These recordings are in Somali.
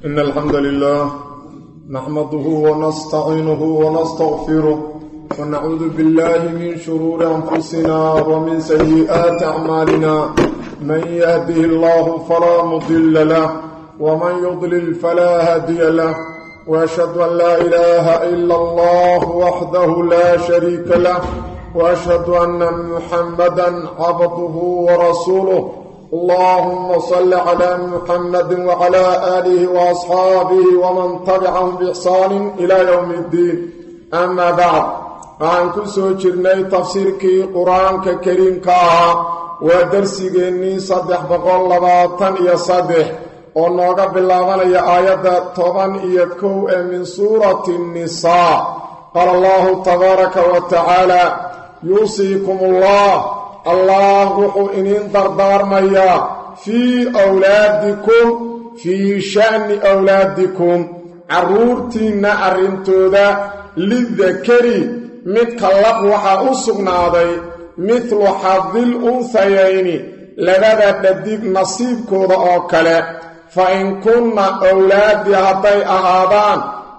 إن الحمد لله نحمده ونستعينه ونستغفره ونعوذ بالله من شرور أنفسنا ومن سيئات أعمالنا من يهده الله فلا مضل له ومن يضلل فلا هادي له وأشهد أن لا إله إلا الله وحده لا شريك له وأشهد أن محمدا عبده ورسوله اللهم صل على محمد وعلى آله وأصحابه ومن تبعهم بإحسان إلى يوم الدين أما بعد waxaan ku soo jirnay tafsiirkii qur-aanka kariimka ahaa waa darsigeennii saddex boqol labaatan iyo saddex oo nooga bilaabanaya aayadda toban iyo kow ee min suurati nnisaa qaala allahu tabaaraka wa tacaala yuusiikum allah allah wuxuu iniin dardaarmayaa fii wlaadikum fii sha'ni wlaadikum carruurtiinna arrintooda lidakari midka lab waxaa u sugnaaday midlu xadil unhayayni labada dhadig nasiibkooda oo kale fa in kunna owlaaddii hadday ahaadaan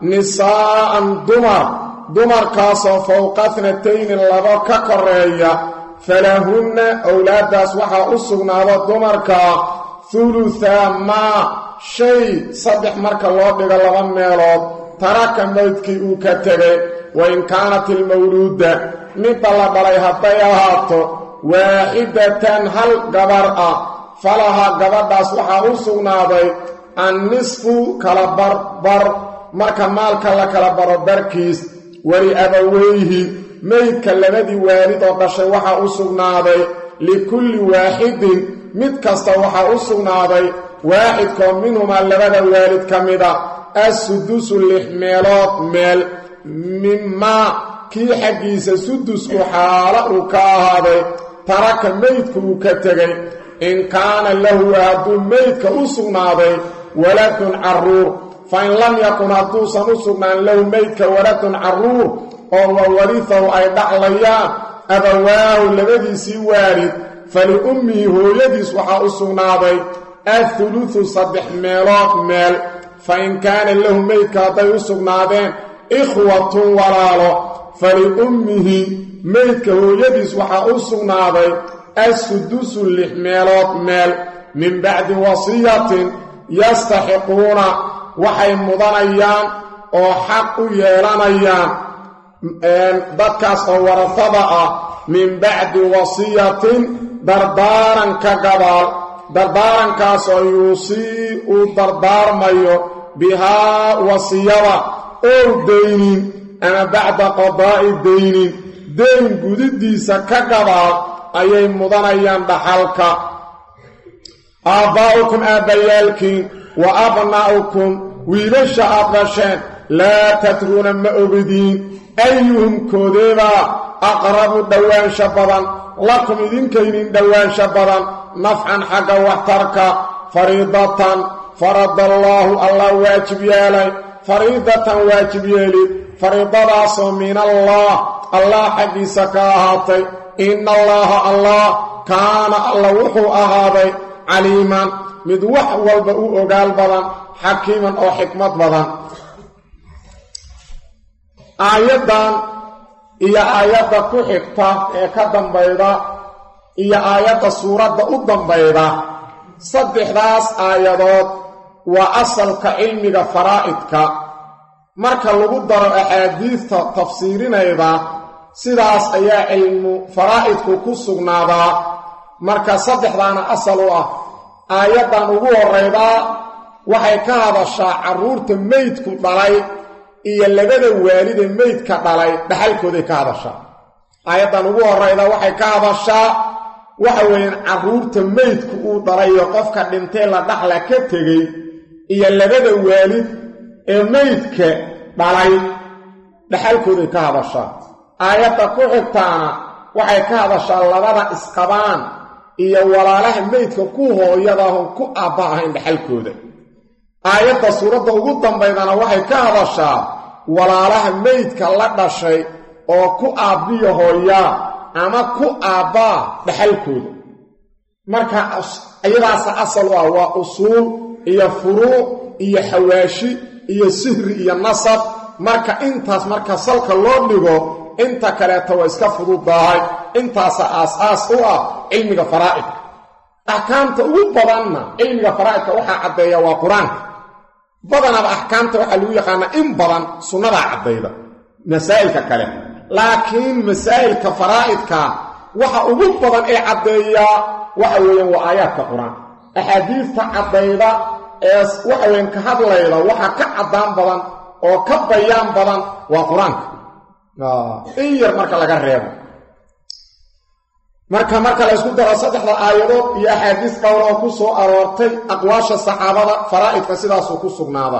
nisaa'an dumar dumarkaasoo fowqa tnatayni labo ka koreeya falahunna owlaaddaas waxaa u sugnaada dumarka huluhaa maa shay saddex marka loo dhigo laba meelood taraka maydkii uu ka tegay wain kaanat ilmawluuda midda la dhalay hadday ahaato waaxidatan hal gabar ah falaha gabadhaas waxaa u sugnaaday annisfu kala barbar marka maalka la kala baro barkiis weli abaweyhi meydka labadii waalid oo dhashay waxaa u sugnaaday likulli waaxidin mid kasta waxaa u sugnaaday waaxidkoo minhumaa labada waalid ka mida assudusu lix meelood meel mimaa kii xaggiisa sudusku xaalo uu ka ahaaday taraka meydku uu ka tegay in kaana lahu hadduu meydka u sugnaaday waladun carruur fa in lam yakun hadduusan u sugnaan lahu meydka waladun carruur oo wa warihahu ay dhaclayaan abawaahu labadiisii waalid faliummihi hooyadiis waxaa u sugnaaday athulutu saddex meelood meel fa in kaana lahu meydka hadday u sugnaadeen ikhwatun walaalo faliummihi meydka hooyadiis waxaa u sugnaaday assudusu lix meelood meel min bacdi wasiyatin yastaxiquuna waxay mudanayaan oo xaq u yeelanayaan dadkaas oo warafada ah min bacdi wasiyatin dardaaran ka gadaal dardaarankaas oo yuusii uu dardaarmayo bihaa wasiyada ow daynin ama bacda qadaa'i daynin dayn gudidiisa ka gadaal ayay mudanayaan dhaxalka aabbaa'ukum aabbayaalkiin wa abnaa'ukum wiilasha aad dhasheen laa tadruuna ma ogdiin ayuhum koodeebaa aqrabu dhowaansha badan lakum idinkaynin dhowaansha badan nafcan xagga waxtarka fariidatan faradallaahu allah waajib yeelay fariidatan waajib yeeli fariidadaasoo min allah allah xaggiisa ka ahaatay ina allaaha allah kaana alla wuxuu ahaaday caliiman mid wax walba u ogaal badan xakiiman oo xikmad badan aayaddan iyo aayadda ku xigta ee ka dambayda iyo aayadda suuradda u dambayda saddexdaas aayadood waa asalka cilmiga faraa'idka marka lagu daro axaadiidta tafsiirinayda sidaas ayaa cilmu faraa'idku ku sugnaadaa marka saddexdaana asal u ah aayaddan ugu horraydaa waxay ka hadashaa carruurta meydku dhalay iyo labada waalide meydka dhalay dhaxalkooday ka hadashaa aayaddan ugu horrayda waxay ka hadashaa waxa weeyaan carruurta meydku uu dhalayo qofka dhintee la dhaxla ka tegey iyo labada waalid ee meydka dhalay dhaxalkooday ka hadashaa aayadda ku xigtaana waxay ka hadashaa labada isqabaan iyo walaalaha meydka ku hooyadaahon ku aabba ahayn dhaxalkooda aayadda suuradda ugu dambaydana waxay ka hadashaa walaalaha meydka la dhashay oo ku aabbiyo hooyaa ama ku aabbaa dhaxalkooda marka iyadaasa asal u ah waa usuul iyo furuuc iyo xawaashi iyo sihri iyo nasab marka intaas marka salka loo dhigo inta kaleeta waa iska fududdahay intaasa aas-aas u ah cilmiga faraa'idka axkaamta ugu badanna cilmiga faraa'idka waxaa caddeeya waa qur-aanka badanaba axkaamta waxaa lagu yaqaanaa in badan sunnadaa caddayda masaa'ilka kale laakiin masaa'ilka faraa'idka waxa ugu badan ee caddeeyaa waxa weeyaan waa aayaadka qur-aan axaadiista caddayda ee waxa weyan ka hadlayda waxa ka caddaan badan oo ka bayaan badan waa qur-aanka in yar marka laga reebo marka marka la ysku daro saddexda aayadood iyo axaadiis dhowr oo ku soo aroortay aqwaasha saxaabada faraa'idka sidaasuu ku sugnaada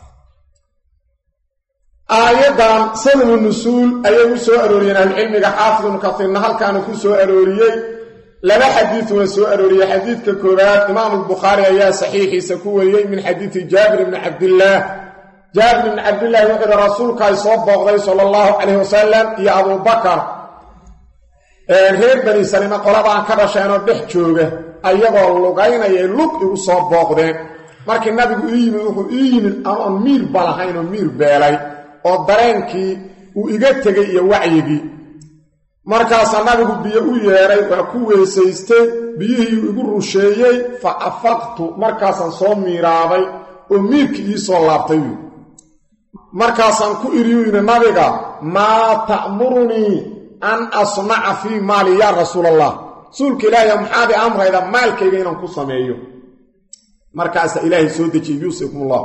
aayaddan sababu nusuul ayay u soo arooriyeen ahlucilmiga xaafid ibnu katiirna halkaanu ku soo arooriyey laba xadiiduna soo arooriyey xadiidka koowaad imaamu albukhaari ayaa saxiixiisa ku wariyey min xadiidi jaabir ibni cabdillaah jaabir ibni cabdillaahi wuxuu yihi rasuulka ay soo booqday sala allahu calayh wasalam iyo abuubakar reer bani salima qoladaan ka dhasheenoo dhex jooga ayagoo lugaynayay lug igu soo booqdeen markii nabigu ii yimid wuxuu ii yimid anoon miir ba lahayn oo miir beelay oo dareenkii uu iga tegay iyo wacyigii markaasaa nabigu biyo u yeedhay waa ku weysaystay biyihii igu rusheeyey fa afaqtu markaasaan soo miiraabay oo miirkii ii soo laabtay wy markaasaan ku idhiyu yidhi nabiga maa ta'murunii an asnaca fii maali yaa rasuul allah rasuulka ilaahiy maxaad i amrayda maalkayga inaan ku sameeyo markaasaa ilaahay soo dejiyey yuusikum ullah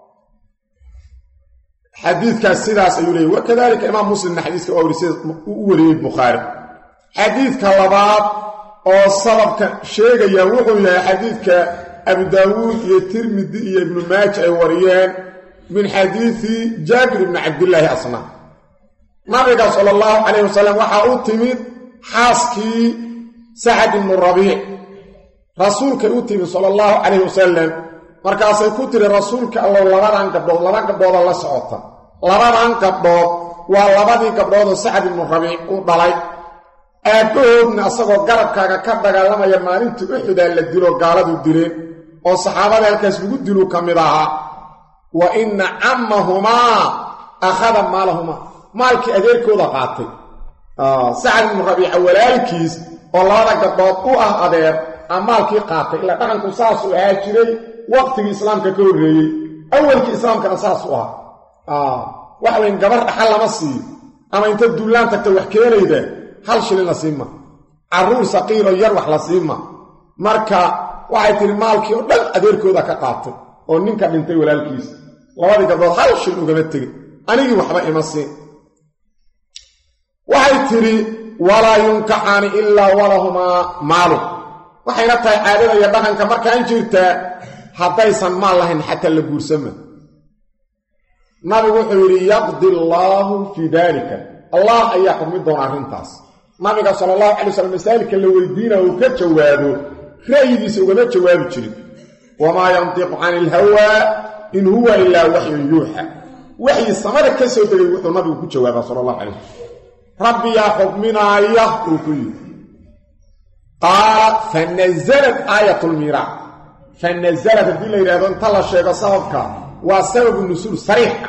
xadiidkaas sidaas ayuu leeyay wakadalika imaam muslimna xadiiska waa weri sida u wariyey bukhaari xadiidka labaad oo sababka sheegaya wuxuu yahay xadiidka abu daawuud iyo tirmidi iyo ibnu maaja ay wariyeen min xadiidi jaabir ibni cabdillaahi asna nabiga sala allahu calayh wasalam waxaa u timid xaaskii sacad ibnu rabiic rasuulkay u timid sala allahu calayh wasalam markaasay ku tiri rasuulka allow labadan gabdhood laba gabdhooda la socota labadan gabdhood waa labadii gabdhoodoo sacad ibnu rabiic u dhalay aabbahoodna asagoo garabkaaga ka dagaalamaya maalintii uxudaa la dilo gaaladu dileen oo saxaabada halkaas lagu dilu ka mid ahaa wa inna cammahumaa akhada maalahumaa maalkii adeerkooda qaatay sacad ibnu rabiica walaalkiis oo labada gabdhood u ah adeer a maalkii qaatay ilaa dhaqanku saasuu ahaa jiray waqtigii islaamka ka horreeyey awalkii islaamkana saas u ahaa waxa weyn gabar dhaxal lama siiyo ama inta duullaan tagta wax keenayda hal shilin la siima carruur saqiiroo yar wax la siima marka waxay tihi maalkii oo dhan adeerkooda ka qaatay oo ninka dhintay walaalkiis labadii gabdhood hal shil ugama tegin anigii waxba ima siin waxay tidhi walaa yunkaxaani ilaa walahumaa maalu waxayna tahay caadada iyo dhaqanka markaan jirtaa haddaysan maal lahayn xataa la guursama nabigu wuxuu yidhi yaqdi allaahu fii daalika allah ayaa xukmi doona arrintaas nabiga sala allahu calay wasalam masaa'ilka la weydiina uu ka jawaabo ra'yigiisa ugama jawaabi jirin wamaa yantiqu cani ilhawaa in huwa ilaa waxyun yuuxa waxyi samada ka soo degay wuxuu nabigu ku jawaabaa sala allahu calay wasalam rabbiyaa xukminaaya uu ku yidhi qaala fa nasalat aayat lmiiraac fa nasalat haddii la yidhahdo inta la sheego sababka waa sababu nusuul sariixa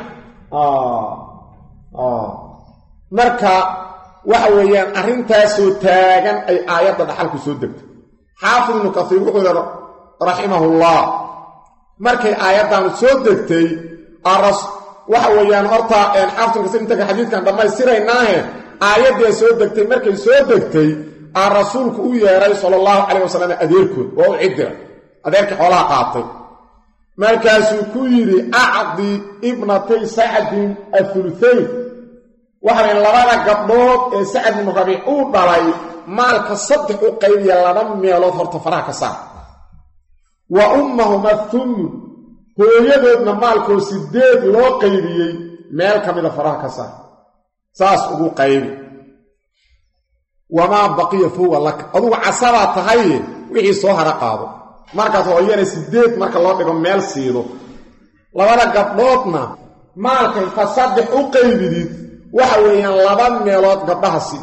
marka waxa weeyaan arrintaasoo taagan ay aayadda dhaxalku soo degtay xaafid ibnu kasiir wuxuu yidhi raximahullah markay aayaddaanu soo degtay waxa weeyaan horta xaafid ibnu kasiir intanka xadiidkan dhammaystiraynaahe aayaddii soo degtay markay soo degtay aa rasuulku u yeedhay sala allahu calayh wasalam adeerkood waa u cidira adeerkii xoolaha qaatay markaasuu ku yidhi acdi ibnatay sacdin athuluthayn waxawayn labada gabdhood ee sacad ibnu rabiic uu dhalay maalka saddex u qaybiya laba meelood horta faraha ka saar wa ummahuma thumun hooyadoodna maalkoo sideed loo qaybiyey meel ka mida faraha ka saar saas ugu qaybi wamaa baqiya fowa laka adugu casabaa tahaye wixii soo hara qaado markaas hooyana sideed marka loo dhigo meel siido labada gabdhoodna maalka inta saddex u qaybidid waxa weeyaan laba meelood gabdhaha sii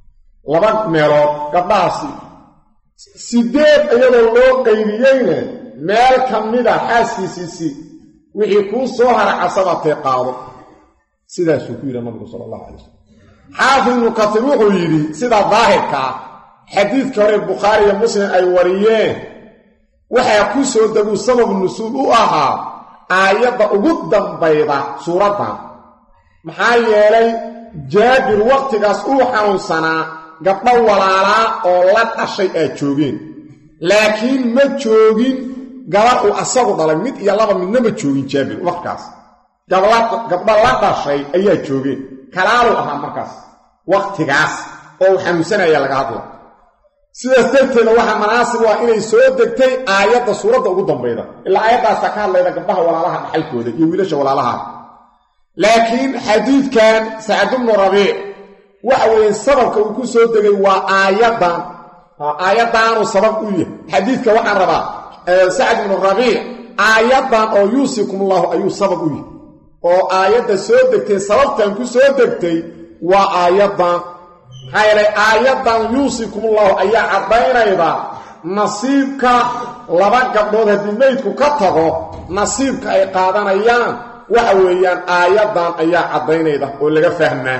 laba meelood gabdhaha sii sideed iyadoo loo qaybiyeyna meel ka mida xaaskiisiisii wixii kuu soo hara casabatee qaado sidaasuu ku yidhi nabigu sala allahu calay wasalam xaafid ibnu katiir wuxuu yidhi sida daahirka ah xadiidka hore bukhaari iyo muslim ay wariyeen waxaa ku soo deguu sabab nusuul u ahaa aayadda ugu dambayda suuraddan maxaa yeelay jaabir wakhtigaas uu xanuunsanaa gabdho walaalaa oo la dhashay aad joogeen laakiin ma joogin gabar uu asagu dhalay mid iyo laba midna ma joogin jaabir wakhtigaas gabdho la dhashay ayaa joogeen kalaaluu ahaa markaas wakhtigaas oo uu xanuunsanaya laga hadla sidaas darteeda waxaa manaasib u ah inay soo degtay aayadda suuradda ugu dambayda ilaa aayaddaasa ka hadlayda gabdhaha walaalaha dhaxalkooda iyo wiilasha walaalaha laakiin xadiidkan sacad bnu rabiic waxa weeye sababka uu ku soo degay waa aayaddan aayaddaanuu sabab u yahay xadiidka waxaan rabaa sacad ibnu rabiic aayaddan oo yuusikum ullahu ayuu sabab u yahay oo aayadda soo degtay sababtan ku soo degtay waa aayaddan maxaa yeelay aayaddan yuusikumullahu ayaa caddaynayda nasiibka laba gabdhood haddii meydku ka tago nasiibka ay qaadanayaan waxa weeyaan aayaddan ayaa caddaynayda oo laga fahmaa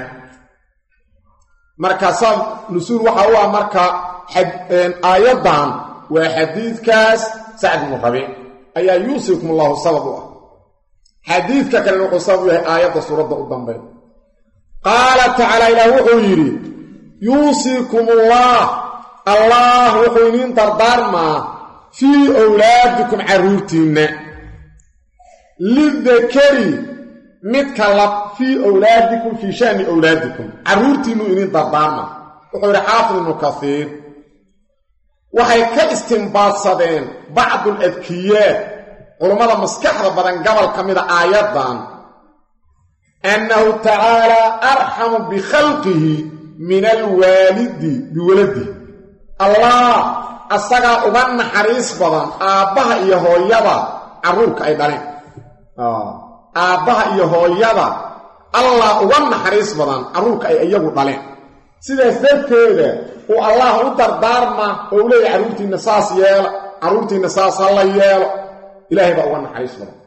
marka sab nusuul waxa u ah marka aayaddan waa xadiidkaas sacd ibnu rabiic ayaa yuusikumullahu sabab u ah xadiidka kalena wuxuu sabab u yahay aayadda suuradda u dambeyn qaala tacaala ilaah wuxuu yidhi yuusikum ullah allah wuxuu idiin dardaarmaa fii owlaadikum carruurtiinna lidakari midka lab fii owlaadikum fii shani owlaadikum carruurtiinnuu idiin dardaarmaa wuxuu yidhi xaafid ibnu kasiir waxay ka istimbaadsadeen bacdul adkiyaa culummada maskaxda badan gobol ka mida aayaddan annahu tacaalaa arxamu bikhalqihi min alwaalidi biwaladih allah asagaa uga naxariis badan aabbaha iyo hooyada carruurka ay dhaleen aabbaha iyo hooyada allah uga naxariis badan carruurka ay iyagu dhaleen sidaas darteeda uu allah u dardaarma oo u leeyahy carruurtiinna saas yeela carruurtiinna saas ha la yeelo ilaahay baa uga naxariis badan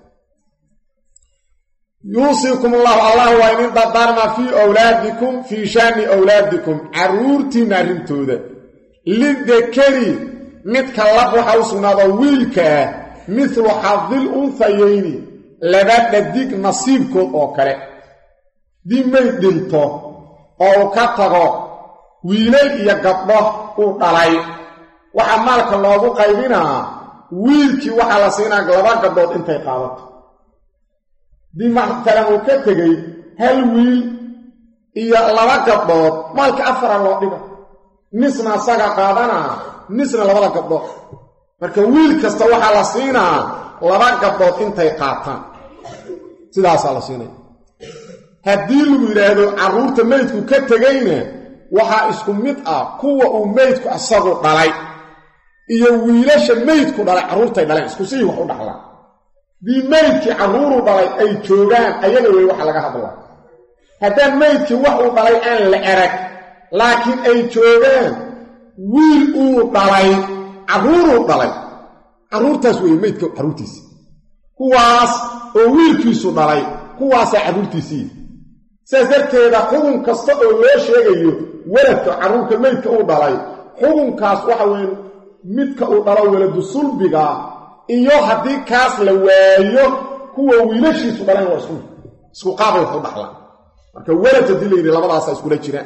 yuusiikum allahu allah waa idin dardaarmaa fii owlaadikum fii shaani owlaadikum carruurtiinna arrintooda lidakari midka lab waxaa u sugnaado wiilka ah midlu xadil unhayayni laba dhadig nasiibkood oo kale dii mayd dhinto oo uu ka tago wiilal iyo gabdho uu dhalay waxaa maalka loogu qaybinaa wiilkii waxaa la siinaa laba gabdhood intay qaadato dii matalan uu ka tegey hal wiil iyo laba gabdhood maalka afara loo dhiga nisna asaga qaadanaa nisna labada gabdhood marka wiil kasta waxaa la siinaa laba gabdhood intay qaataan sidaasaa la siinaya haddii lagu yidhaahdo carruurta meydku ka tegayna waxaa isku mid ah kuwa uu meydku asagu dhalay iyo wiilasha meydku dhalay carruurtay dhaleen isku sii wax u dhaxlaan dii meydkii carruuru dhalay ay joogaan ayaga wey waxa laga hadlaa haddaan meydkii wax uu dhalay aan la erag laakiin ay joogaan wiil uu dhalay carruuruu dhalay carruurtaas weeye meydka carruurtiisii kuwaas oo wiilkiisu dhalay kuwaasaa carruurtiisii sidaas darteeda xukun kasta oo loo sheegayo weladka carruurka meydka uu dhalay xukunkaas waxa weeye midka uu dhalo weladu sulbiga iyo haddii kaas la waayo kuwa wiilashiisu dhaleen waa isku isku qaabay wax u dhaxlaan marka welad haddii la yidhi labadaasa iskula jiraan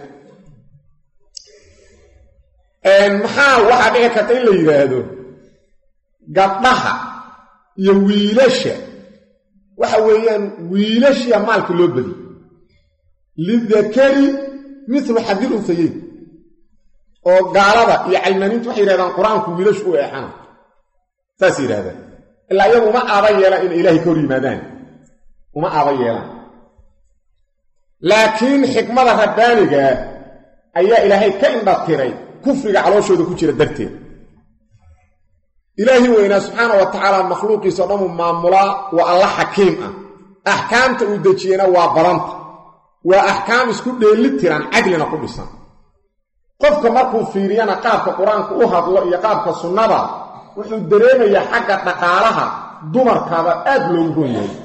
maxaa waxaa dhici karta in la yidhaahdo gabdhaha iyo wiilasha waxa weeyaan wiilashiya maalka loo badiy lidakari milu xadil unhayeyn oo gaalada iyo calmaaniintu waxay yidhahdaan qur-aanku wiilashu u eexana saas yidhahdaan ilaa iyagu uma aaba yeelaan inay ilaahay ka hor yimaadaan uma aaba yeelaan laakiin xikmada rabbaanigaa ayaa ilaahay ka indhatiray kufriga calooshooda ku jira darteed ilaahi weynaa subxaana wa tacaala makhluuqiisao dhanuu maamulaa waa alla xakiim ah axkaamta uu dejiyena waa badanta waa axkaam isku dheeli tiran cadlina ku dhisan qofka markuu fiiriyana qaabka qur-aanku u hadlo iyo qaabka sunnada wuxuu dareemayaa xagga dhaqaalaha dumarkaaba aad loogu ron yahay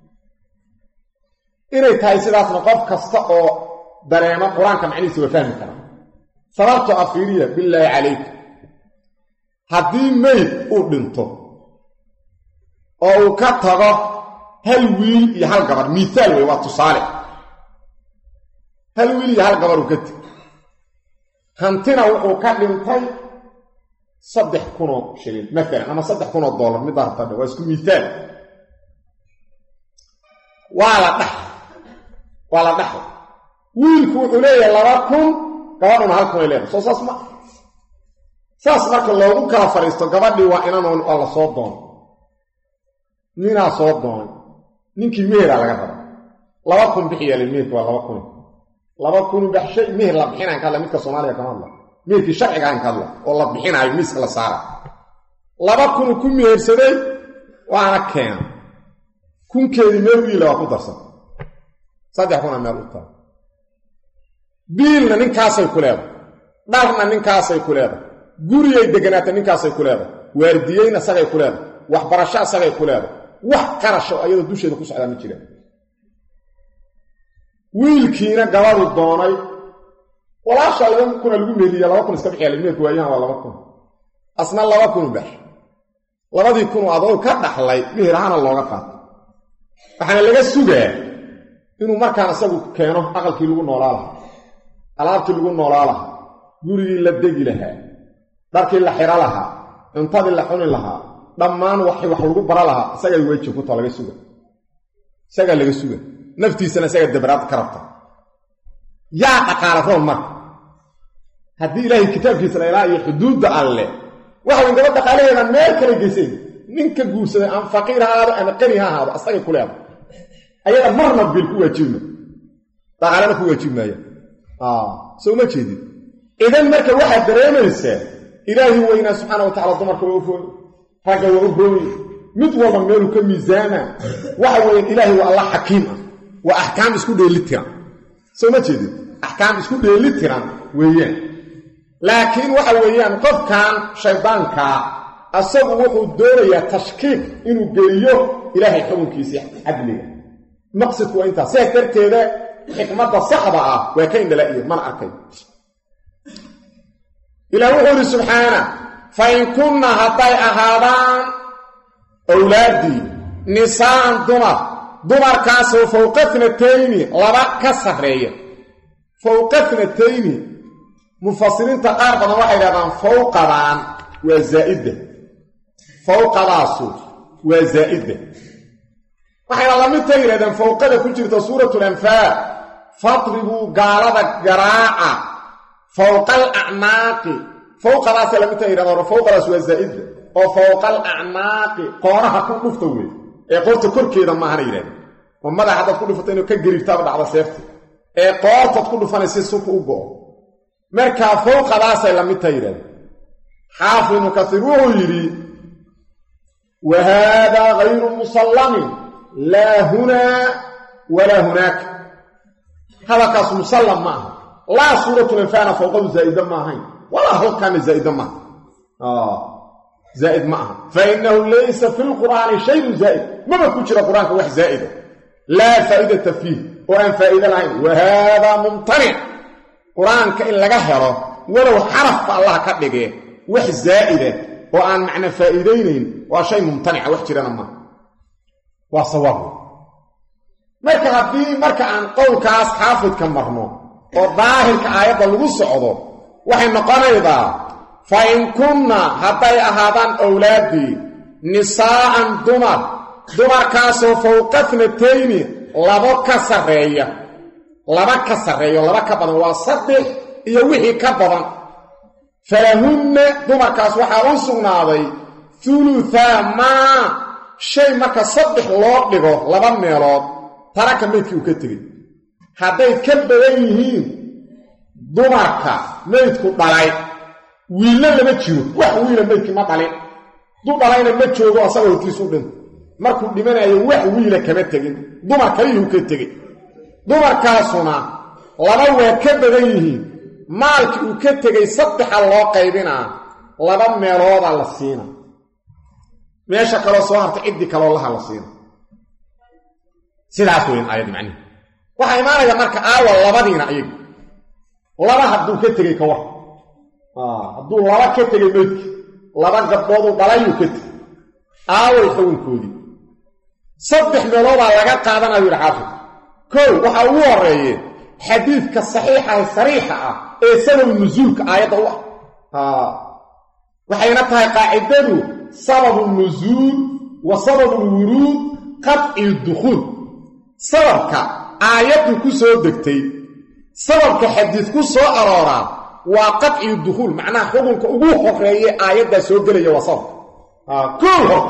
inay tahay sidaasna qof kasta oo dareemo qur-aanka macnihiisa waa fahmi kara sababto afiiriya bilaahi calayk haddii meyd uu dhinto oo uu ka tago hal wiil iyo hal gabar miihaal wey waa tusaale hal wiil iyo hal gabar uu ka teg hantina wuxuu ka dhintay saddex kunoo shilin maalan ama saddex kunoo dollar middaa rabtadhe waa isku miihaal waa la dhax waa la dhaxay wiilku wuxuu leeyahay laba kun gabadhuna hal kunay leedahay soo saas ma saas marka loogu kala fadhiisto gabadhii waa inanoon waa la soo doonay ninaa soo doonay ninkii meheraa laga raba laba kun bixiyaale meherka waa laba kun laba kunu baxshay meher la bixinaan ka hadla midka soomaaliya kama hadla meherkii sharcigaan ka hadla oo la bixinaayo miiska la saara laba kunu ku mehersaday waana keena kunkeedii meel wiila waa ku darsan saddex kuna meel u tahay biilna ninkaasay ku leedahay dharna ninkaasay ku leedahay guriyay deganaata ninkaasay ku leedahay waardiyeyna sagay ku leedahay waxbarasho asagay ku leedahay wax qarasho ayadoo dusheeda ku socdaa ma jiraan wiilkiina gabadu doonay walaashaa laba kuna lagu meeliya laba kun iska bixiya meerku waayahan waa laba kun asna laba kunu bax labadii kunu adoo ka dhaxlay meher ahaana looga qaato waxaana laga sugaa inuu markaan isagu keeno aqalkii lagu noolaa lahaa alaabtii lagu noolaa lahaa gurigii la degi lahaa dharkii la xiro lahaa cuntadii la xuni lahaa dhammaan wax wax lagu bara lahaa isagaa weji kuta laga suga isagaa laga suga naftiisana isagaa dabraad ka rabta yaa dhaqaala roon marka haddii ilaahay kitaabkiisa la ilaa iyo xuduudda alle waxa way gaba dhaqaalaheeda meel kala geysayn ninka guursaday ama faqiir ha ahaado ama qani ha ahaado asagay ku leeda ayada marna bil ku waajibma dhaqaalana ku waajib maaya soo ma jeedid idan marka waxaad dareemaysaa ilaahi weynaa subxaana wa tacala dumarka waa u rooy ragga waa u rooy mid walba meeluu ka miisaama waxa weeye ilaahay waa allah xakiim ah waa axkaam isku dheelitiran soo ma jeedid axkaam isku dheelitiran weeyaan laakiin waxa weeyaan qofkan shaydaankaa asagu wuxuu doonayaa tashkiik inuu geliyo ilaahay xukunkiisii cadliga maqsadku waa intaas sidaas darteeda xikmadda saxda ah waa ka indhalaiyo mana arkay ilaah wuxuu idhi subxaana fa in kunna hadday ahaadaan owlaaddii nisaan dumar dumarkaasoo fowqa tnatayni laba ka sarreeya fowqa tnatayni mufasiriinta qaar badan waxay dhahdaan fowqadaan waa zaa'idda fowqadaasu waa zaa'idda waxayna lamidta yidhahdeen fowqada ku jirta suuratu lanfaal fadribuu gaalada garaaca fowqa alacnaaqi fowqadaasay lamidta yidhahdeen fowqadaas waa zaa'idda oo fowqa alacnaaqi qooraha ku dhufta wey ee qoorta korkeeda maahana yidhahdeen oo madax haddaad ku dhufato inuu ka gariibtaaba dhacda seefta ee qoortaad ku dhufanay si suka u go'o markaa fowqadaasay la midta yidhahdeen xaafid ibnu kasiir wuxuu yidhi wa haadaa gayru musallamin laa hunaa walaa hunaaka hadalkaas musallam ma aha laa suuratulanfaana fowqadu zaa'ida ma ahayn walaa halkaana zaa'ida maaha zaa'id ma aha fa innahu laysa fi lqur'aani shayun zaa'id maba ku jira qur-aanka wax zaa'ida laa faa'idata fiih oo aan faa'iide lahayn wa haadaa mumtanic qur-aanka in laga helo walow xarafba allah ka dhigee wax zaa'ida oo aan macna faa'iidaynayn waa shay mumtanica wax jirana maaha waa sawaab marka haddii marka aan qowlkaas xaafidka marno oo daahirka aayadda lagu socdo waxay noqonaydaa fa in kunna hadday ahaadaan owlaaddii nisaa'an dumar dumarkaasoo fowqa tnatayni labo ka sarreeya laba ka sarreeyo laba ka badan waa saddex iyo wixii ka badan falahunna dumarkaas waxaa u sugnaaday huluhaa maa shay marka saddex loo dhigo laba meelood taraka maydkii uu ka tegey hadday ka badan yihiin dumarka maydku dhalay wiillo lama jiro wax wiila maydkii ma dhalin du dhalayna ma joogo asaga hortiisu dhinta markuu dhimanayo wax wiila kama tegin dumar kaliyuu ka tegey dumarkaasuna laba waa ka badan yihiin maalkii uu ka tegey saddexa loo qaybinaa laba meelooda la siina meesha kaloo soo hartay ciddii kaloo laha la siina sidaas weyn aayad macnihi waxaa imaanaya marka aawa labadiina ayagu laba hadduu ka tegey ka war hadduu laba ka tegey meydki laba gabdhooduu dhalayuu ka tegey aaway xugunkoodii saddex meeloodaa laga qaadanayu yidhi xaafid kow waxaa ugu horeeye xadiidka saxiixaha sariixa ah ee sababu nusuulka aayadda u ah waxayna tahay qaacidadu sababu nusuul wa sababu lwuruud qadci dukhuul sababka aayaddu ku soo degtay sababka xadiid ku soo arooraa waa qadci dukhuul macnaha xukunka ugu horeeye aayaddaa soo gelaya waa sababka kow hor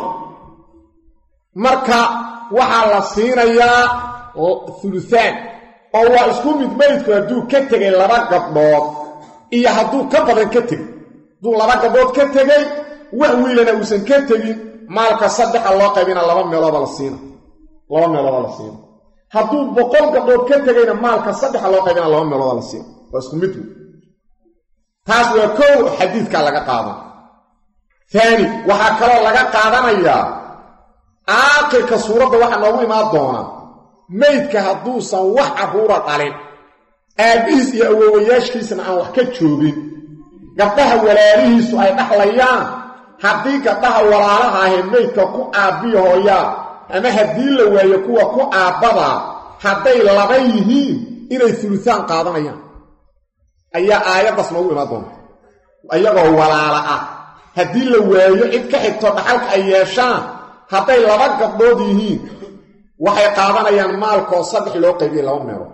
marka waxaa la siinayaa huluhaan oo waa isku mid meydku hadduu ka tegay laba gabdhood iyo hadduu ka badan ka tegay hadduu laba gabdhood ka tegay wax wiilana uusan ka tegin maalka saddexa loo qaybina laba meelooda la siina laba meelooda la siina hadduu boqol gabdhood ka tegayna maalka saddexa loo qaybina laba meelooda la siina waa isku mid wey taas waa kow xadiidkaa laga qaadan taani waxaa kaloo laga qaadanayaa aakhirka suuradda waxaa noogu imaan doonaa meydka hadduusan wax carruura dhalin aabbihiis iyo awoowayaashkiisna aan wax ka joogin gabdhaha walaalihiisu ay dhaxlayaan haddii gabdhaha walaalaha ahee meydka ku aabbiya hooyaa ama haddii la waayo kuwa ku aabbadaa hadday laba yihiin inay fulusaan qaadanayaan ayaa aayaddaas noogu imaan doonta ayagoo walaala ah haddii la waayo cid ka xigto dhaxalka ay yeeshaan hadday laba gabdhood yihiin waxay qaadanayaan maalkoo saddex loo qaybiyey laba meelood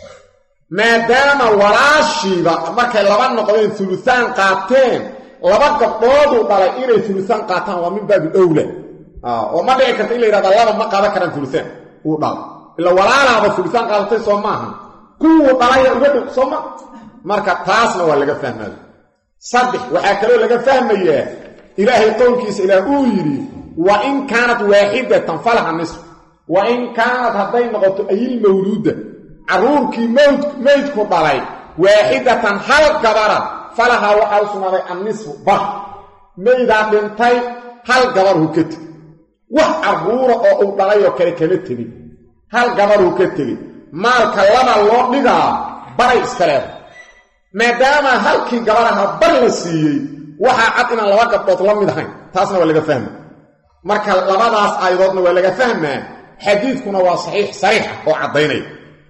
maadaama walaashiiba markay laba noqdeen uluaan qaateen laba gabdhooduu dhalay inay uluaan qaataan waa min baabi owla oo ma dhici karta in la yidhahda laba ma qaadan karaan uluaan uu dhala ila walaalaaba uluaan qaadatay soo maaha kuwuu dhalaya uga dhow soo ma marka taasna waa laga fahmaya saddex waxaa kaloo laga fahmayaa ilaahay qowlkiisa ilaah uu yidhi wa in kaanat waaxidatan falaha nisf wa in kaanad hadday noqoto ayil mawluuda carruurkii mawd meydku dhalay waaxidatan hal gabara falahaa waxaa u sugnaaday annisfu bar maydaa dhintay hal gabarhu ka tegi wax carruura oo uu dhalayoo kale kama tegin hal gabarhu ka tegin maalka laba loo dhigaa baray iska leedahay maadaama halkii gabaraha bar la siiyey waxaa cad inaan laba gabdhood la mid ahayn taasna waa laga fahma marka labadaas aayadoodna waa laga fahmaa xadiidkuna waa saxiix sariixa oo caddaynaya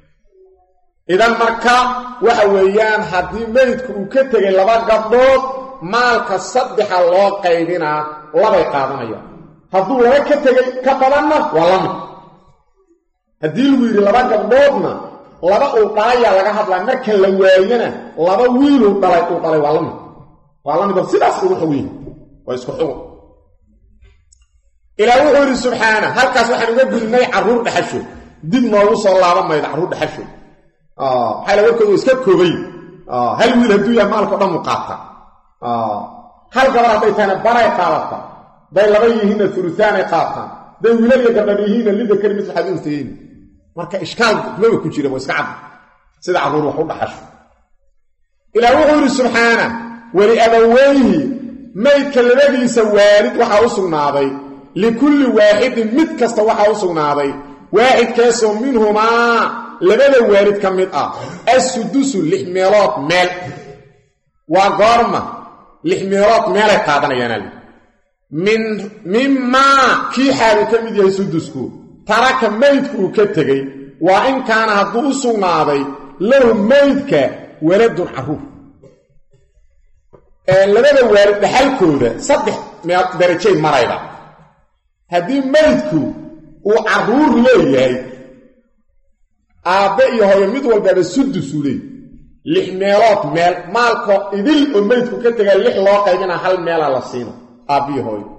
idan marka waxa weeyaan haddii meydku uu ka tegay laba gabdhood maalka saddexa loo qaybinaa labay qaadanayaan hadduu laba ka tegay ka badanna waa la mid haddii lagu yidhi laba gabdhoodna laba uu dhalayaa laga hadlaa marka la waayana laba wiiluu dhalay uu dhalay waa la mid waa la mid oo sidaas ugu xogiyi waa isku xugun ilaah wuxuu yidhi subxaana halkaas waxaan uga gudnay carruur dhaxashood dib noogu soo laaban mayda carruur dhaxashood maxaa warkoodu iska koobay hal wiil hadduu yahay maalkao dhan mu qaata hal gabar hadday tahayna baray qaadata hadday laba yihiinna ulusaanay qaataan hadday wiilal iyo gabdhan yihiinna lida kelimis waxaad untayiin marka ishkaal maba ku jira waa iska cad sida carruur wax u dhaxasho ilaah wuxuu yidhi subxaana weli abaweyhi maydka labadiisa waalid waxaa u sugnaaday likulli waaxidin mid kasta waxaa u sugnaaday waaxidkaasoo minhumaa labada waalid ka mid ah assudusu lix meelood meel waa goorma lix meelood meelay qaadanayaanali min mimaa kii xaalu ka mid yahay sudusku taraka maydku uu ka tegey waa in kaana hadduu u sugnaaday lahu maydka waladun carruur labada waalid dhaxalkooda saddex meel darajay marayba haddii maydku uu carruur leeyahay aabbe iyo hooyo mid walbaaba sudusuu leey lix meelood meel maalkoo idil oo meydku ka tegaa lix loo qaybina hal meela la siino aabbiyo hooyo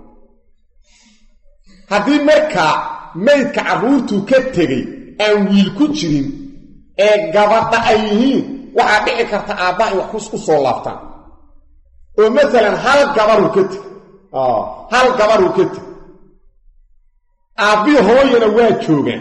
haddii markaa maydka carruurtuu ka tegey aan wiil ku jirin ee gabadha ay yihiin waxaa dhici karta aabbaha in wax u soo laabtaan oo masalan hal gabaruu ka teg hal gabaruu ka teg aabbihi hooyana waa joogaan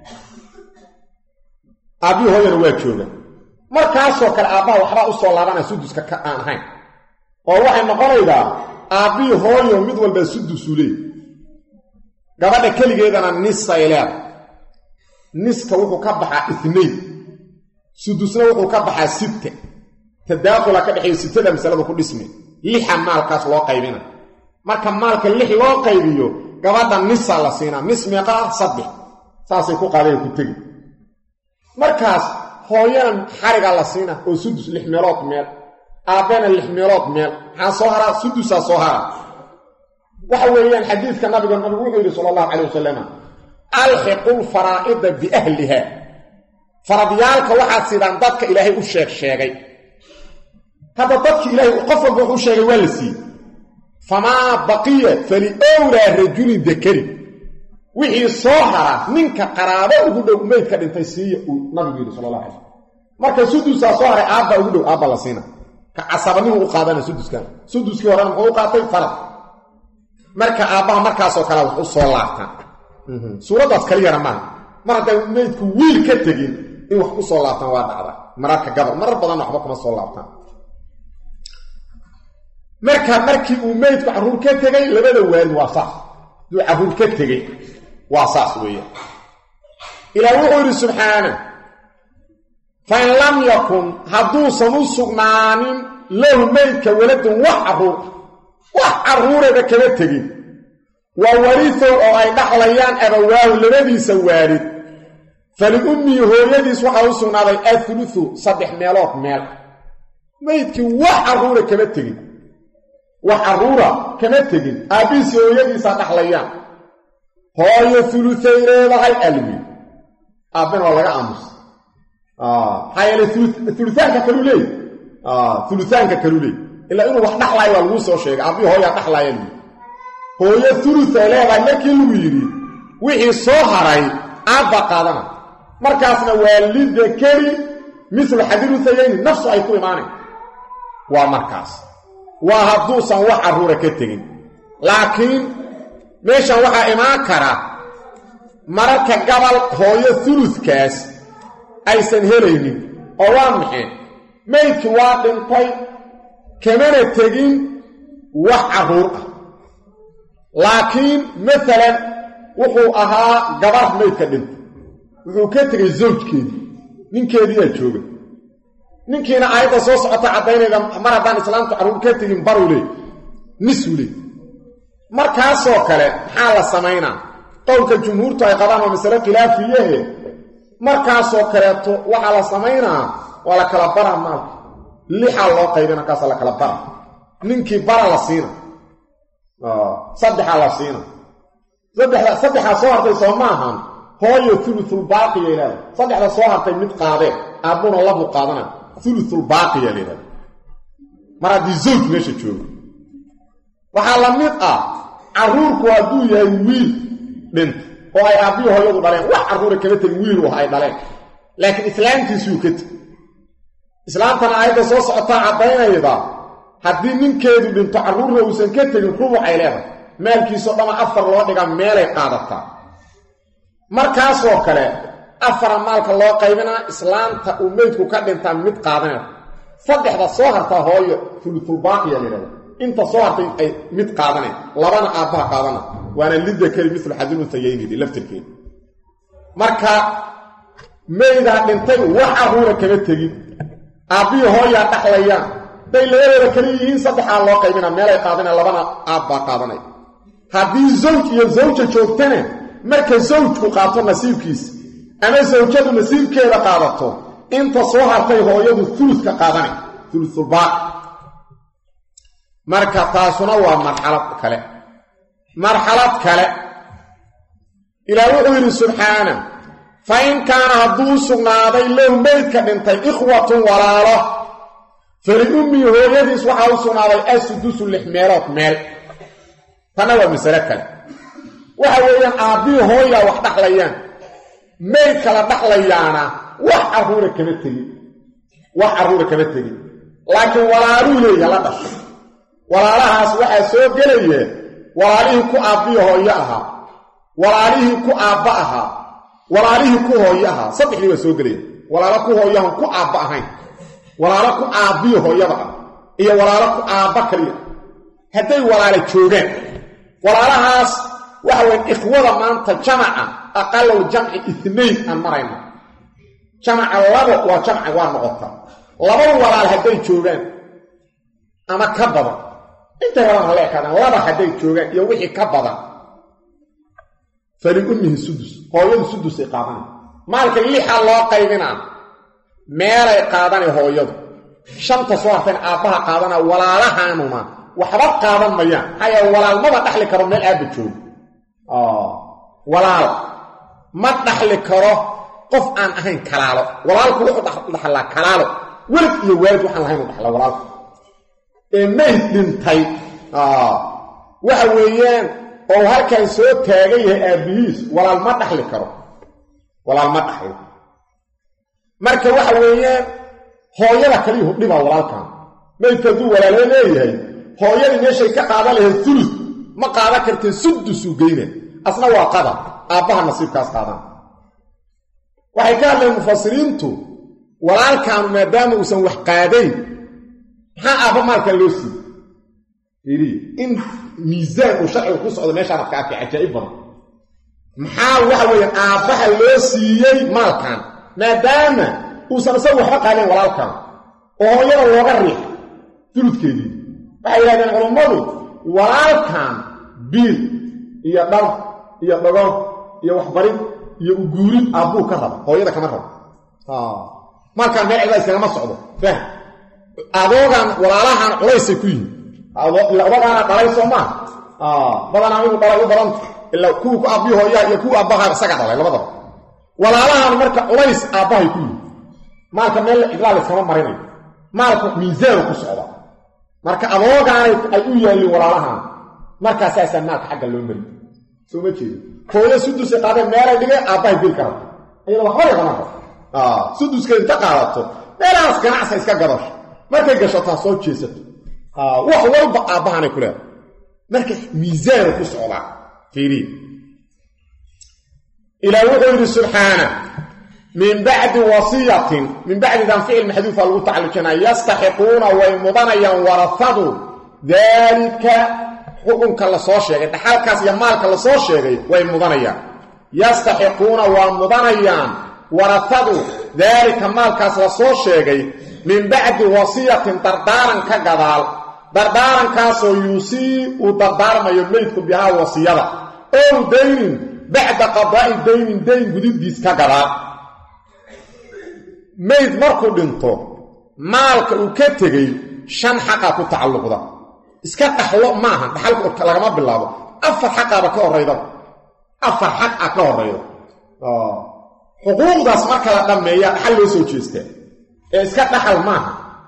aabbihi hooyana waa joogaan markaasoo kale aabbaha waxbaa u soo laabanaya suduska ka aan ahayn oo waxay noqonaydaa aabbihi hooyo mid walbaa sudusuu leey gabadha keligeedana nisay leeda niska wuxuu ka baxaa itnayn sudusna wuxuu ka baxaa sitta tadaaqula ka dhexeeya sitada masalada ku dhismi lixa maalkaas loo qaybina marka maalka lix loo qaybiyo gabadha nisa la siinaa nis meeqa ah saddex saasay ku qaadeen ku tegi markaas hooyana xarigaa la siina oo sudus lix meelood meel aabbena lix meelood meel maxaa soo haraa sudusaa soo hara waxa weeyaan xadiidka nabiga nabigu wuxuu yidhi sala allahu calay wasalam alxiqu lfaraa'ida biahliha faradyaalka waxaad sidaan dadka ilaahay u sheeg sheegay hadda dadki ilaahay qof walba wuxuu sheegay waa la siiyey famaa baqiya faliowlaa rajulin dakari wixii soo hara ninka qaraabo ugu dhow meydka dhintay siiya uu nabigu yidhi sala allah alay slam marka sudusaa soo haray aabbaa ugu dhow aabba la siina ka casabanimu u qaadana suduskan suduskii horena muxuu u qaatay farad marka aabbaha markaasoo kale wax u soo laabtaan suuraddaas kaliyana maaha mar hadday meydku wiil ka tegin in wax ku soo laabtaan waa dhacda mararka gabal marar badanna waxba kuma soo laabtaan marka markii uu meydku carruur ka tegay labada waalid waa saas duu carruur ka tegey waa saas weeyaan ilaah wuxuu yidhi subxaana fain lam yakun hadduusan u sugnaanin lahu meydka waladun wax carruur wax carruuraba kama tegin waa warisow oo ay dhaxlayaan abawaahu labadiisa waalid faliummii hooyadiis waxaa u sugnaaday athuluthu saddex meelood meel meydkii wax carruura kama tegin wax carruura kama tegin aabbihiisii hooyadiisaa dhaxlayaan hooyo uluthay leedahay alwi aabbena waa laga aamusa maxaa yeele uluaanka kaluu leey uluaanka kaluu leey ilaa inuu wax dhaxlaayo waa laguu soo sheegay aabbihi hooyaa dhaxlaaya lii hooyo uluthay leedahay markii lagu yidhi wixii soo haray aabba qaadana markaasna waa lidakari mislu xadiruthayayni nafsu ay ku imaanayn waa markaas waa hadduusan wax carruura ka tegin laakiin meeshan waxaa imaan kara mararka gabal hooyo uludkaas aysan helaynin oo waa maxay maydkii waa dhintay kamana tegin wax carruur ah laakiin maalan wuxuu ahaa gabar maydka dhintay wuxuu ka tegay zawjkeedii ninkeediiyaa jooga ninkiina aayadda soo socota caddaynayda mar haddaan islaamtu carruur ka tegin baruu leey nisuu leey markaasoo kale maxaa la samaynaa qowlka jumhuurtu ay qabaan waa masale khilaafiyahe markaasoo kaleeto waxaa la samaynaa waa la kala bara maalka lixaa loo qaybina markaasa la kala bara ninkii bara la siina saddexaa la siina saddexda saddexaa soo hartay soo ma ahan hooyo ulutulbaaqiya ilaada saddexda soo hartay mid qaadee aabbuna labu qaadana ulutulbaaqiya laydhahda mar haddii zawj meesha joogo waxaa la mid ah carruurku hadduu yahay wiil dhinta oo ay aabbihi hooyadu dhaleen wax carruura kama tegin wiil ah ay dhaleen laakiin islaamtiisuu ka teg islaamtana aayadda soo socotaa caddaynayda haddii ninkeedu dhinto carruurna uusan ka tegin rubucay leedahay maalkiisao dhama afar loo dhiga meelay qaadataa markaasoo kale afara maalka loo qaybinaa islaamta uu meydku ka dhintaa mid qaadanayda saddexda soo hartaa hooyo fulutulbaaqiya layidhahda inta soo hartay ay mid qaadanayn labana aabbaha qaadana waana lidakari milu xadiluntayayni laftirkeeda marka meydaa dhintay wax carruura kama tegin aabbihii hooyaa dhaxlayaan day labadooda kala yihiin saddexaa loo qaybina meelay qaadaneen labana aabbaa qaadanay haddii zawj iyo zawja joogtana marka zawjku qaato nasiibkiisa ama sawjadu nasiibkeeda qaadato inta soo hartay hooyadu uludka qaadanay ulutulbaaqi marka taasuna waa marxalad kale marxalad kale ilaah wuxuu yidhi subxaana fa in kaana hadduu sugnaaday low meydka dhintay ikhwatun walaalo faliummii hooyadiis waxaa u sugnaaday asudusu lix meelood meel tanna waa masale kale waxa weeyaan aabbihii hooyaa wax dhaxlayaan meydka la dhaxlayaana wax carruura kama tegin wax carruura kama tegin laakiin walaaluu leeya la dhashay walaalahaas waxaa soo gelaya walaalihii ku aabbihi hooyo ahaa walaalihii ku aabba ahaa walaalihii ku hooyo ahaa saddexdii waa soo gelaya walaalo ku hooyahan ku aabba ahayn walaalo ku aabbihi hooyada ah iyo walaalo ku aabba kaliya hadday walaala joogaan walaalahaas waxa weyn ikhwada maanta jamaca aqalow jamci itnayn aan marayno jamaca labo waa jamca waa noqota laba walaal hadday joogaan ama ka badan intay rabaan ha leekaadaan laba hadday joogaan iyo wixii ka badan faliummihi sudus hooyadu sudusay qaadana maalka lixa loo qaybinaa meelay qaadana hooyadu shanta soo harteen aabbaha qaadana walaalahaanuna waxba qaadan mayaan maxaa yeele walaalmaba dhaxli karo meel aabba joogo walaal ma dhaxli karo qof aan ahayn kalaalo walaalku wuxuu dhaxlaa kalaalo welad iyo waalid waxaan lahayn u dhaxla walaalku ee mayd dhintay waxa weeyaan oo halkan soo taagan yahay aabbihiis walaal ma dhaxli karo walaal ma dhaxli marka waxa weeyaan hooyada kaliyuhu dhibaa walaalkan maydka hadduu walaalo leeyahay hooyadii meeshay ka qaadan lahayd ulus ma qaadan kartee sudusuu geyna asna waa qadar aabbaha nasiibkaas qaadan waxay ka hadleen mufasiriintu walaalkaanu maadaama uusan wax qaadayn maxaa aabba maalkan loo siiyey in miisaan uu sharcigu ku socdo meeshaan adka arkay cajaa'ib badan maxaa waxa weeyaan aabbaha loo siiyey maalkan maadaama uusan isagu waxba qaadayn walaalkan oo hooyada looga riixay duludkeedii waxay yidhahdeen culummadu walaalkan biil iyo dhar iyo dhagoon iyo waxbarid iyo uguurid aabbuu ka raba hooyada kama rabo maalkaan meel cida iskagama socdo fahm adoogan walaalahan culaysay ku yihin ila odagaana dhalay soo maa badanaa inuu dhalay u badanta ilaa kuwa ku aabbii hooyaha iyo kuwa aabbaha isaga dhalay labadaba walaalahan marka culays aabbahay ku yihin maalka meel cidlaal iskama marinayo maalku miisaanu ku socda marka adoogaanay ay u yaalliin walaalahan markaasaasaa maalka xagga loo mari soo ma jeedo hooyo sudusay qaadeen meelay dhigeen aabbahay bil ka rabto iyada waxba lagama rabo suduska inta qaadato meelahaas ganacsa iska gadasho markay gashataa soo jeesato wax walba aabbahanay ku leedahay marka miisaanu ku socdaa fiiriya ilaah wuxuu yidhi subxaana min bacdi wasiyatin min bacdidan ficil maxduufa lagu tacalujinaya yastaxiquuna way mudanayaan warafadu daalika xukunka lasoo sheegay dhaxalkaas iyo maalka lasoo sheegay way mudanayaan yastaxiquuna waa mudanayaan warafadu daalika maalkaas lasoo sheegay min bacdi wasiyatin dardaaran ka gadaal dardaarankaasoo yuusii uu dardaarmayo meydku bihaa wasiyada ow daynin bacda qadaa'i daynin dayn gudubdiis ka gadaal mayd markuu dhinto maalka uu ka tegey shan xaqaa ku tacalluqda iska dhaxlo maaha dhaxalka lagama bilaabo afar xaqaaba ka horraydaba afar xaq a ka horrayda xuquuqdaas marka la dhammeeya dhaxal loo soo jeestaa ee iska dhaxal maaha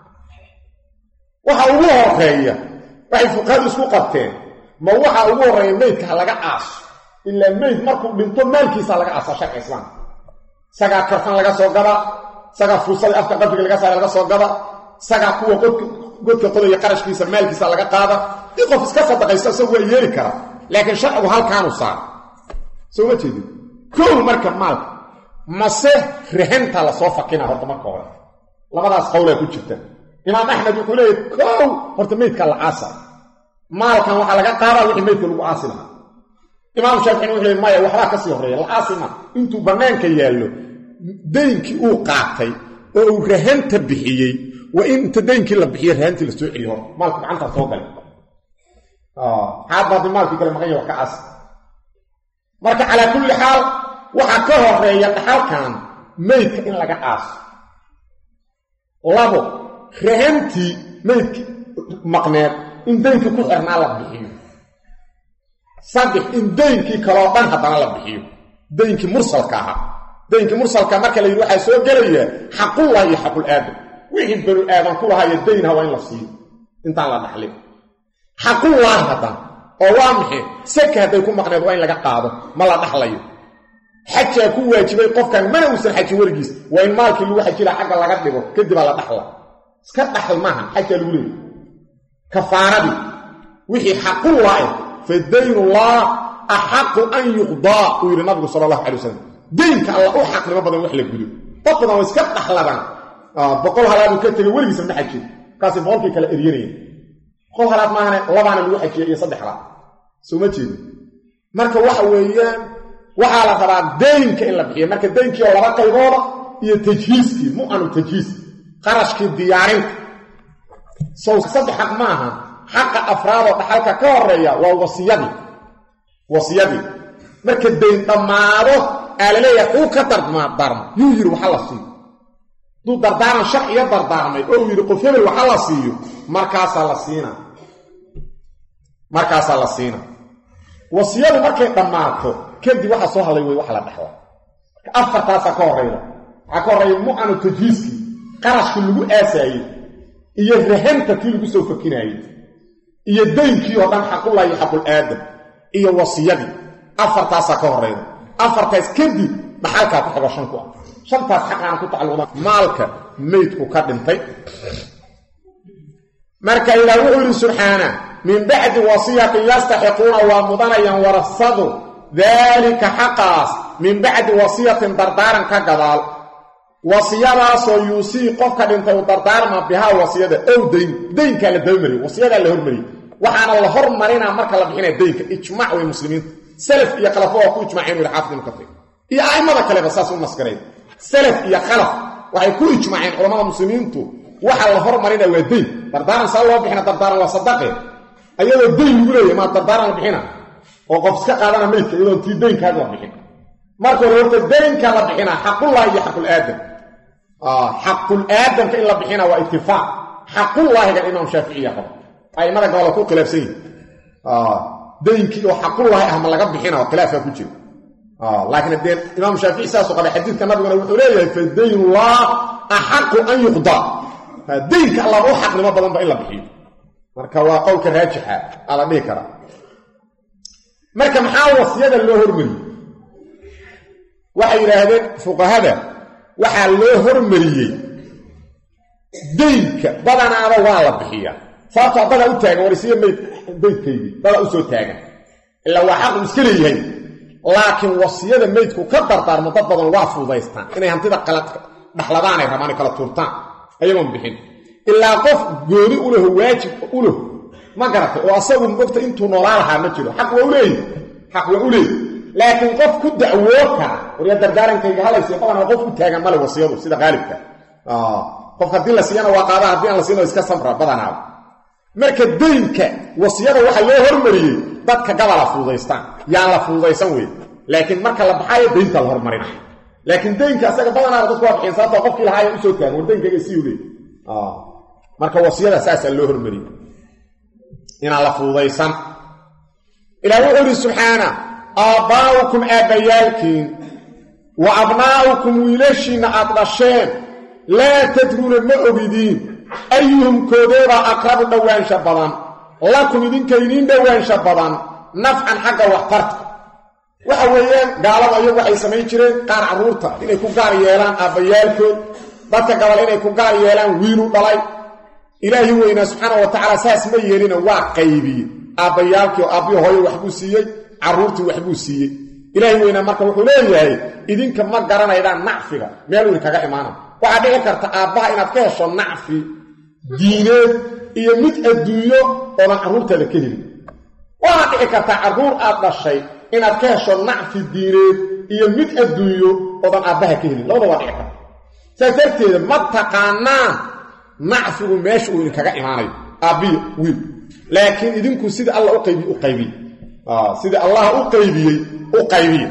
waxa ugu horeeya waxay fuqahadu isku qabteen ma waxa ugu horreeya meydka ha laga aaso ilaa meyd markuu dhinto maalkiisa laga aasa sharci islaamka isagaa karfan laga soo gaba isagaa fuusada afka qabriga laga saara laga soo gaba isagaa kuwa godka qodaya qarashkiisa maalkiisa laga qaada dii qof iska sadaqaysto isagu waa yeeli karaa laakiin sharcigu halkaanu saara soo ma jeedin kow marka maalka mase rahanta lasoo fakina horta marka hore labadaas qowlaa ku jirta imaam axmed wuxuu leeyahy kow horta meydka la aasa maalkan waxaa laga qaadaa wixii meydka lagu aasi lahaa imaam shaaficina wuxuu leey maya waxbaa ka sii horreeya la aasi ma intuu bannaanka yaallo daynkii uu qaatay oo uu rahanta bixiyey waa in inta daynkii la bixiyo rahantii la soo celiyo hor maalku gacantaa soo galay xaadbaadi maalkii kale maqan ya wax ka aasi marka calaa kulli xaal waxaa ka horeeya dhaxalkan meydka in laga aaso labo rahantii meydka maqneed in daynkii ku xirnaa la bixiyo saddex in daynkii kaloo dhan haddana la bixiyo daynkii mursalka ahaa daynkii mursalka marka la yidhi waxaa soo gelaya xaqullah iyo xaqul aadam wixii banu aadan ku lahayo daynha waa in la siiyo intaan la dhaxlin xaqullaah haddana oo waa maxay saka hadday ku maqneed waa in laga qaado ma la dhaxlayo xajaa ku waajibay qofkan mana uusan xajin weligiis waa in maalkii lagu xajila xagga laga dhigo kadibaa la dhaxla iska dhaxl maaha xajaa lagu leeyay kafaaradii wixii xaqullah eh fa daynullah axaqu an yuqdaa uu yidhi nabigu sala allahu calay wasalam daynka alla u xaqnimo badan wax la gudo dad badan waa iska dhaxladaan boqol halaaduu ka tegay weligiisa ma xajin markaasay boqolkii kale eryanayeen boqol halaad maahane labaana lagu xajiya iyo saddex halaad soo ma jeedo marka waxa weeyaan waxaa la rabaa daynka in la bixiyo marka daynkii oo laba qaybooda iyo tajhiiskii mu'anu tajhiis qarashkii diyaarinta sow saddex xaq ma aha xaqa afraadoo dhaxalka ka horeeya waa wasiyadii wasiyadii marka dayn dhammaado aa la leeyahay xuu ka dardaarma yuu yidhi waxa la siiyo hadduu dardaaran sharciyo dardaarmay oo uu yidhi qof hebel waxa la siiyo markaasaa la siina markaasaa la siina wasiyadu markay dhammaato kadib waxa soo hadlay wey wax la dhexla afartaasaa ka horeyda waxaa ka horreeya mu'anu tajhiiskii qarashkii lagu aasaayey iyo rahanta kii lagu soo fakinaayey iyo daynkii oo dhan xaqullahi iyo xaqul aadam iyo wasiyadii afartaasaa ka horeyda afartaas kadib dhaxalkaa ku xigo shan ku ah shantaas xaqaana ku tacalluqda maalka meydku ka dhintay marka ilaah wuxuu yidhi subxaana min bacdi wasiyatin yastaxiquuna waa mudanayaan warasadu daalika xaqaas min bacdi wasiyatin dardaaran ka gadaal wasiyadaasoo yuusii qofka dhintay u dardaarma bihaa wasiyada ow dayn daynkaa la dabamariye wasiyadaa la hormariyey waxaana la hormarinaa marka la bixinaya daynka ijmac way muslimiinta salaf iyo khalafo waa ku ijmaceen wili xaafid ibnu kafir iyo a'immada kaleba saas u naskareen salaf iyo khalaf waxay ku ijmaceen culammada muslimiintu waxa la hormarina waa dayn dardaaran saa loo bixina dardaaran waa sadaqe ayadoo dayn lagu leeyahy maa dardaaran la bixina oo qof iska qaadana meydka iyadoon tii daynkaad la bixin marka hore horta daynka la bixinaa xaqullahi iyo xaqul aadam xaqul aadamka in la bixina waa itifaaq xaqullaahigan imaam shaaficiya qaba a'immada gabala ku khilaafsan yihin daynkii oo xaqullaahi ah ma laga bixina oo khilaafkaa ku jira laakiin dee imaam shaafici saasuu qabay xadiidka nabiguna wuxuu leeyahay fa daynullah axaqu an yuqdaa daynka allah u xaqnimo badanba in la bixiyo marka waa qowlka raajixa aa la dhihi karaa marka maxaa wasiyada loo hormariyey waxay yidhaahdeen fuqahada waxaa loo hormariyey daynka badanaaba waa la bixiyaa sababtoo dadaa u taagan warisiyo mayd daydkaydii dadaa u soo taagan ilaa waa xaqu iska leeyahay laakiin wasiyada meydku ka dardaarmo dad badan waa fuudaystaan inay hantida dhaxladaanay rabaan kala tuurtaan ayagoon bixin ilaa qof gooni u leho waajib u leho ma garatay oo asagu mogta intuu noolaa lahaa ma jiro xaq waa u leeyi xaq waa u leeyi laakiin qof ku dacwoo kara warya dardaarankayga halaysiyo badanaa qof u taagan male wasiyadu sida qaalibka qof haddii la siiyana waa qaada haddii aan la siino iska samra badanaaba marka daynka wasiyada waxaa loo hormariyey dadka gabala fuudaystaan yaan la fuudaysan wey laakiin marka la baxaayo daynta la hormarina laakiin daynka asaga badanaaba dadku waa bixin sababtoo qofkii lahaaya usoo taagan war daynkayga sii uleey marka wasiyada saasaa loo hormariyey inaan la fuudaysan ilaah wuxuu yidhi subxaana aabbaa'ukum aabbayaalkiin wa abnaa'ukum wiilashiinna aad dhasheen laa tadruuna ma ogidiin ayuhum koodeebaa aqrabu dhowaansha badan lakum idinka idiin dhowaansha badan nafcan xagga waxtarta waxa weeyaan gaalada ayagu waxay samayn jireen qaar carruurta inay ku gaar yeelaan aabbayaalkood dadka gabal inay ku gaar yeelaan wiilu dhalay ilaahi weynaa subxaana wa tacaala saas ma yeelina waa qaybiye aabbayaalkii oo aabbihi hooyo waxbuu siiyey carruurtii waxbuu siiyey ilaahi weynaa marka wuxuu leeyahay idinka ma garanaydaan nacfiga meel idin kaga imaana waxaa dhici karta aabbaha inaad ka hesho nacfi diineed iyo mid adduunyo oodan carruurtaada ka helin waxaa dhici kartaa carruur aad dhashay inaad ka hesho nacfi diineed iyo mid adduunyo oodan aabbaha ka helin labada waa dhici karta saas darteeda ma taqaanaan nacfigu meesha uu idinkaga imaanayo aabbiyo wiil laakiin idinku sida alla u qaybiye u qaybiye sida allah u qaybiyey u qaybiye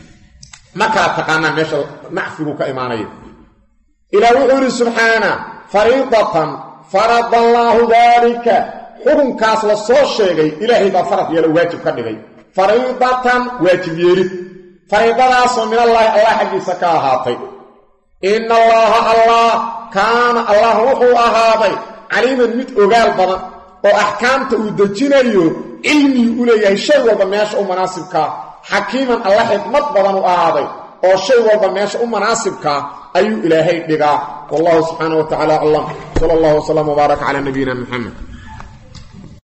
ma kala taqaanaan meesha nacfigu ka imaanayo ilaah wuxuu yidhi subxaana fariidatan farada allaahu daalika xukunkaas la soo sheegay ilaahay baa farad yeelo waajib ka dhigay fariidatan waajib yeelid fariidadaasoo min allaahi allah xaggiisa ka ahaatay ina allaaha allah kaana allah wuxuu ahaaday caliiman mid ogaal badan oo axkaamta uu dejinayo cilmigii u leeyahay shay walba meesha u manaasibkaa xakiiman alla xikmad badan u ahaaday oo shay walba meesha u manaasibkaa ayuu ilaahay dhigaa wallahu subxaana wa tacala aclam sala allahu wslam wbaarak calaa nabiyina muxamed